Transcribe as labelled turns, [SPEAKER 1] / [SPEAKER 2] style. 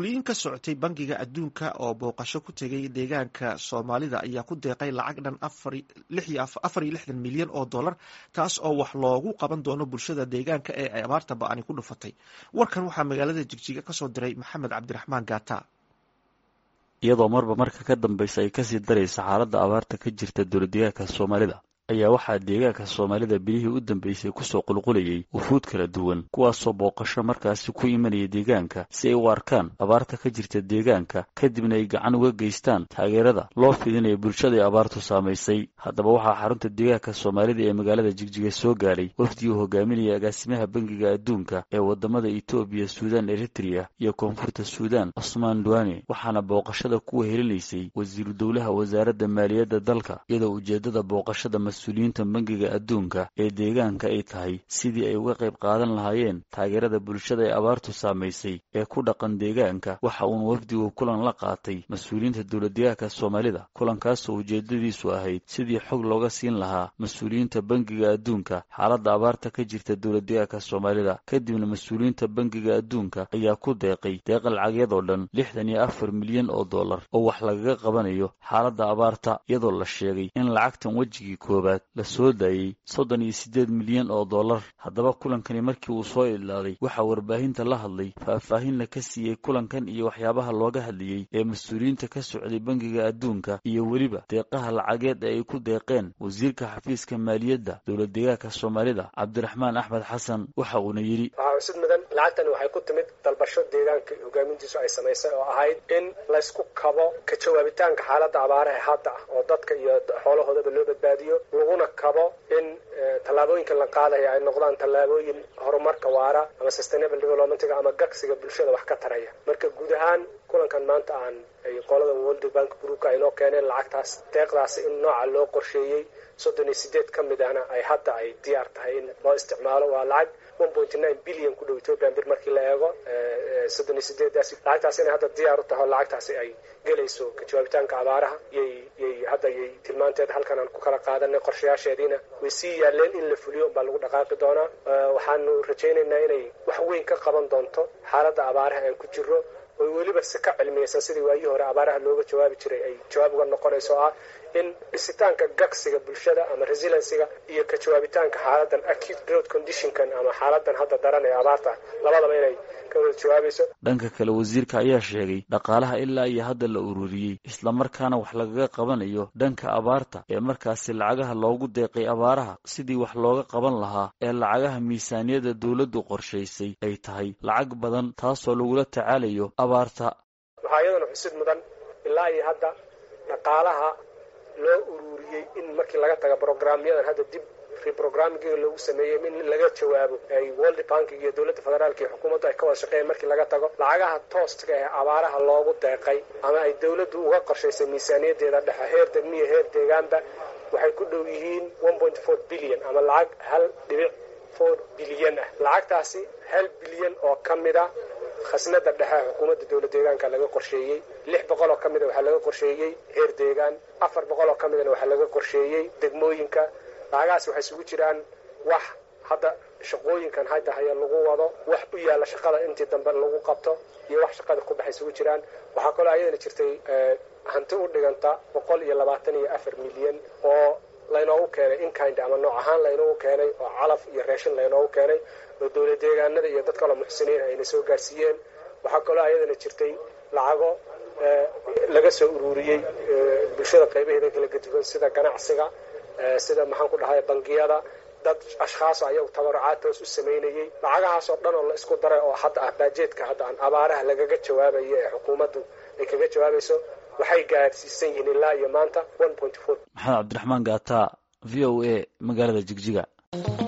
[SPEAKER 1] mas-uuliyiin ka socotay bangiga adduunka oo booqasho ku tegay deegaanka soomaalida ayaa ku deeqay lacag dhan afar iyo lixdan milyan oo dollar taas oo wax loogu qaban doono bulshada deegaanka ee ay abaarta ba-ani ku dhufatay warkan waxaa magaalada jigjiga kasoo diray maxamed cabdiraxmaan gaata
[SPEAKER 2] iyadoo marba marka ka dambaysa ay kasii daraysa xaaladda abaarta ka jirta dowladdeegaanka soomaalida ayaa waxaa deegaanka soomaalida bilihii u dambeysay kusoo qulqulayay wufuud kala duwan kuwaasoo booqasho markaasi ku imanaya deegaanka si ay u arkaan abaarta ka jirta deegaanka kadibna ay gacan uga geystaan taageerada loo fidinaya bulshada ay abaartu saamaysay haddaba waxaa xarunta deegaanka soomaalida ee magaalada jigjiga soo gaaray wafdii uu hogaaminaya agaasimaha bangiga adduunka ee wadamada etoobiya suudaan eritrea iyo koonfurta suudaan cusmaan duane waxaana booqashada kuwa helinaysay wasiiru dowlaha wasaaradda maaliyadda dalka iyadoo ujeedada booqashada mas-uuliyiinta bangiga adduunka ee deegaanka ay tahay sidii ay uga qayb qaadan lahaayeen taageerada bulshada ee abaartu saamaysay ee ku dhaqan deegaanka waxa uuna wafdigu kulan la qaatay mas-uuliyiinta dowladdeegaanka soomaalida kulankaasoo ujeedadiisu ahayd sidii xog looga siin lahaa mas-uuliyiinta bangiga adduunka xaaladda abaarta ka jirta dowladdeegaanka soomaalida kadibna mas-uuliyiinta bangiga adduunka ayaa ku deeqay deeqa lacagyadoo dhan lixdan iyo afar milyan oo dollar oo wax lagaga qabanayo xaaladda abaarta iyadoo la sheegay in lacagtan wejigii koobaad la soo daayey soddon iyo siddeed milyan oo dollar haddaba kulankani markii uu soo idlaaday waxaa warbaahinta la hadlay faahfaahinna ka siiyey kulankan iyo waxyaabaha looga hadlayey ee mas-uuliyiinta ka socday bangiga adduunka iyo weliba deeqaha lacageed ee ay ku deeqeen wasiirka xafiiska maaliyadda dowladdeegaanka soomaalida cabdiraxmaan axmed xasan waxa uuna yidhi
[SPEAKER 3] waxaa xusid mudan lacagtani waxay ku timid dalbasho deegaanka hogaamintiisu ay samaysay oo ahayd in laysku kabo ka jawaabitaanka xaaladda abaaraha hadda ah oo dadka iyo xoolahoodaba loo badbaadiyo laguna kabo in tallaabooyinkan la qaadaya ay noqdaan tallaabooyin horumarka waara ama sustainable developmentga ama gagsiga bulshada wax ka taraya marka guud ahaan kulankan maanta aan ay qolada world bank groupka aynoo keeneen lacagtaas deeqdaasi in nooca loo qorsheeyey soddon iyo sideed ka mid ahna ay hadda ay diyaar tahay in loo isticmaalo waa lacag one point nine billion ku dhow ethiopian bir markii la eego soddon iyo sideedaas lacagtaas inay hadda diyaar u taho lacagtaasi ay gelayso ka jawaabitaanka abaaraha yay yay hadda yay tilmaanteeda halkan aan ku kala qaadanay qorshayaasheediina way sii yaaleen in la fuliyo unbaa lagu dhaqaaqi doonaa waxaanu rajaynaynaa inay wax weyn ka qaban doonto xaaladda abaaraha aan ku jiro oo weliba si ka cilmiyeysan sidii waayihii hore abaaraha looga jawaabi jiray ay jawaab uga noqonayso ah in dhisitaanka gagsiga bulshada ama resilensiga iyo ka jawaabitaanka xaaladan acute growth conditionkan ama xaaladan hadda daran ee abaarta labadaba inay ka wada jawaabayso
[SPEAKER 2] dhanka kale wasiirka ayaa sheegay dhaqaalaha ilaa iyo hadda la ururiyey islamarkaana wax lagaga qabanayo dhanka abaarta ee markaasi lacagaha loogu deeqay abaaraha sidii wax looga qaban lahaa ee lacagaha miisaaniyadda dowladdu qorshaysay ay tahay lacag badan taasoo lagula tacaalayo abaarta
[SPEAKER 3] waxaa iyadana xusid mudan ilaa iyo hadda dhaqaalaha loo ururiyey in markii laga taga brograamyadan hadda dib reprogrammingiga loogu sameeyey in laga jawaabo ay world bankiga iyo dowladda federaalka iyo xukuumaddu ay ka wada shaqeeyeen markii laga tago lacagaha tooska ee abaaraha loogu deeqay ama ay dowladdu uga qorshaysay miisaaniyadeeda dhexe heer degmiya heer deegaanba waxay ku dhow yihiin one point four billion ama lacag hal dhibic four bilyan ah lacagtaasi hal bilyan oo ka mid a khasnada dhexe xukuumadda dowlad deegaanka laga qorsheeyey lix boqol oo ka mida waxaa laga qorsheeyey heer deegaan afar boqol oo ka midana waxaa laga qorsheeyey degmooyinka lacagahaas waxay isugu jiraan wax hadda shaqooyinkan hadda haya lagu wado wax u yaalla shaqada intii dambe lagu qabto iyo wax shaqada ku baxa isugu jiraan waxaa kaloo ayadana jirtay hanti u dhiganta boqol iyo labaatan iyo afar milyan oo laynoogu keenay inkind ama nooc ahaan laynoogu keenay oo calaf iyo raashin laynoogu keenay oo dowlad deegaanada iyo dad kaloo muxsiniin ayna soo gaarsiiyeen waxaa kaloo ayadana jirtay lacago laga soo ururiyey bulshada qaybaheeda kala gaduwan sida ganacsiga sida maxaan ku dhahay bangiyada dad ashkhaaso ayagu tabarucaad toos u samaynayey lacagahaasoo dhan oo la isku daray oo hadda ah baajeedka hadda aan abaaraha lagaga jawaabayo ee xukuumaddu ay kaga jawaabayso waxay gaadhsiisan yihiin ilaa iyo maanta one point four
[SPEAKER 2] maxamed cabdiraxmaan gaata v o a magaalada jigjiga